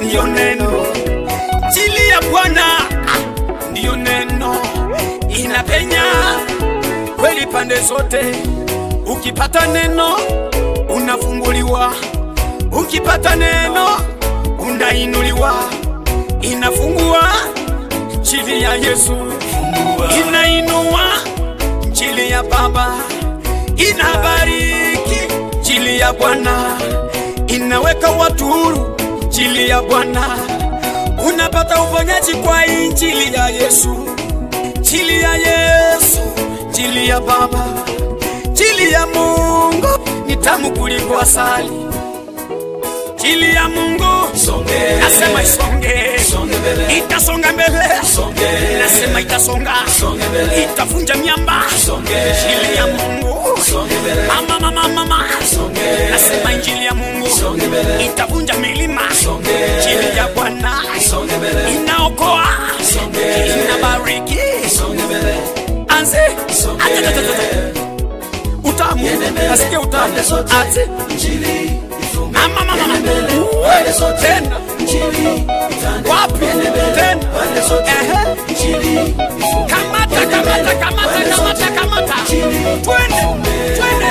ndiyo neno, injili ya Bwana ndiyo neno, inapenya kweli pande zote. Ukipata neno unafunguliwa, ukipata neno unainuliwa, inafungua injili ya Yesu, inainua injili ya Baba, inabariki injili ya Bwana, inaweka watu huru injili ya Bwana, unapata uponyaji kwa injili ya Yesu, injili ya Yesu, injili ya Baba, injili ya Mungu ni tamu kuliko asali. Injili ya Mungu nasema isonge, itasonga mbele, nasema itasonga, itavunja miamba. Injili ya Mungu mama, mama, mama, nasema injili ya Mungu itavunja milima. Injili ya Bwana inaokoa, inabariki. Anze Atatatatata. utamu, nasikia utamu. Ate mama, mama, mama. tena wapi tena Ehe. kamata kamata kamata kamata kamata twende twende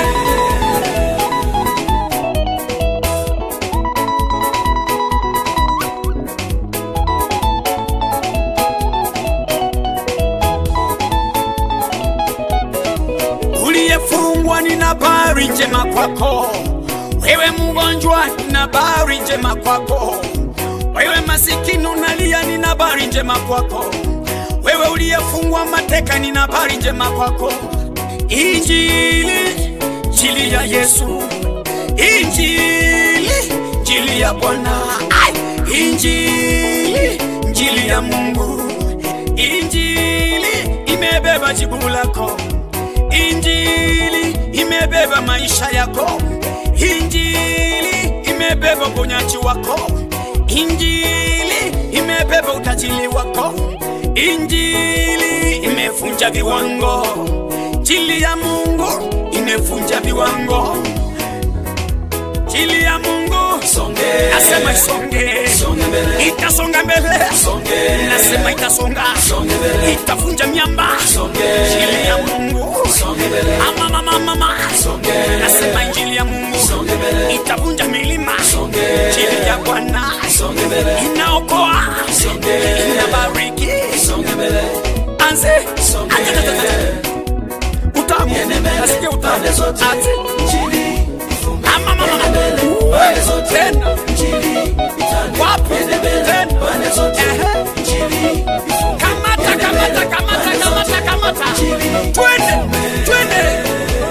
uliyefungwa nina habari njema kwako wewe mgonjwa nina habari njema kwako wewe masikini unalia nina habari njema kwako wewe uliyefungwa mateka nina habari njema kwako injili injili ya yesu injili injili ya bwana Ai! injili injili ya mungu injili imebeba jibu lako injili imebeba maisha yako injili imebeba uponyaji wako injili imebeba utajiri wako injili imefunja viwango injili ya mungu imefunja viwango injili ya mungu nasema isonge itasonga mbele nasema itasonga itavunja miamba injili ya mungu mama mama mama nasema injili ya mungu itavunja milima injili ya bwana inaokoa inabariki anze Atatatatata. utamu nasikia utamu ate mama mama mama tena wapi tena Ehe. kamata kamata kamata kamata kamata twende twende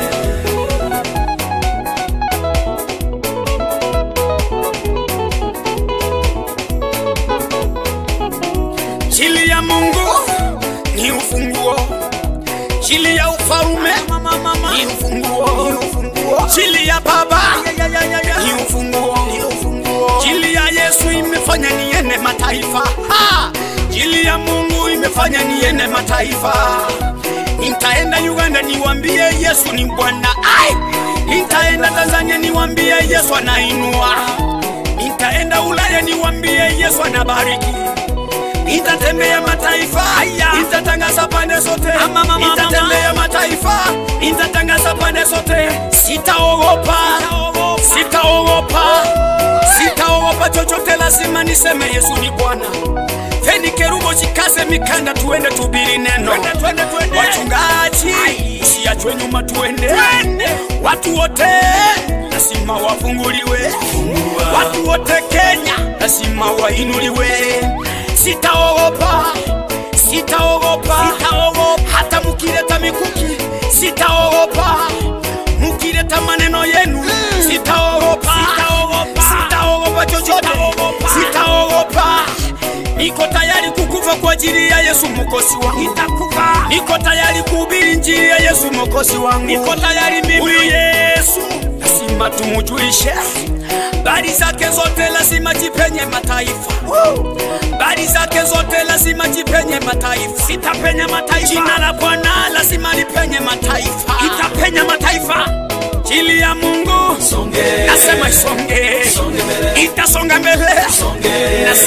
Injili ya Mungu ni ufunguo, injili ya ufalme ni ufunguo, injili ya Baba ni ufunguo, injili ya Yesu imefanya niende mataifa, Ha! injili ya Mungu imefanya niende mataifa. Nitaenda Uganda niwambie Yesu ni Bwana, ai, nitaenda Tanzania niwambie Yesu anainua, nitaenda Ulaya niwambie Yesu anabariki nitatembea mataifa nitatangaza pande zote nitatembea mataifa nitatangaza pande zote sitaogopa sitaogopa sitaogopa chochote lazima niseme yesu ni bwana feni kerubo chikaze mikanda tuende tubiri neno wachungaji usiachwe nyuma tuende watu wote lazima wafunguliwe watu wote kenya lazima wainuliwe sitaogopa sitaogopa hata mukileta mikuki sitaogopa mukileta maneno yenu sitaogopa sitaogopa chochote sitaogopa niko tayari kukufa kwa ajili ya yesu mokosi wangu niko tayari kuhubiri njiri ya yesu mokosi wangu niko tayari mimi huyu yesu lazima tumujulishe bari zake zote lazima jipenye mataifa bari zake zote lazima jipenye mataifa itapenya mataifa jina la bwana lazima lipenye mataifa itapenya mataifa jili ya mungu nasema isonge itasonga mbele nasema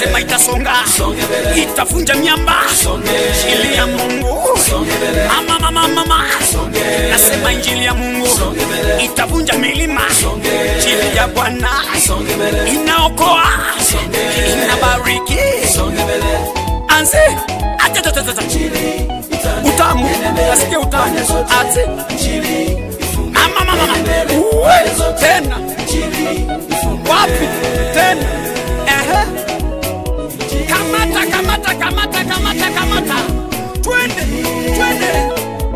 itavunja miamba. Injili ya Mungu, mama mama mama, nasema injili ya Mungu itavunja milima. Injili ya Bwana inaokoa, inabariki. Anze acha acha acha, utamu, nasikia utamu. Anze mama mama mama, uwe tena wapi tena? Ehe, kamata kamata kamata kamata kamata, twende twende.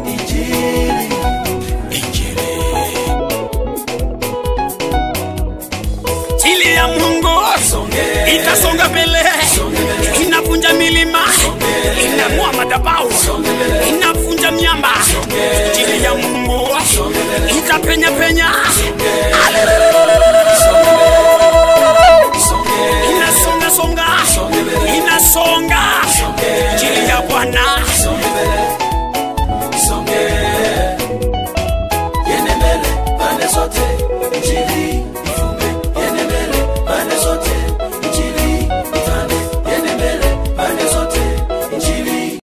Injili ya Mungu itasonga mbele, inavunja milima, inang'oa madhabahu, inavunja miamba. Injili ya Mungu itapenya penya,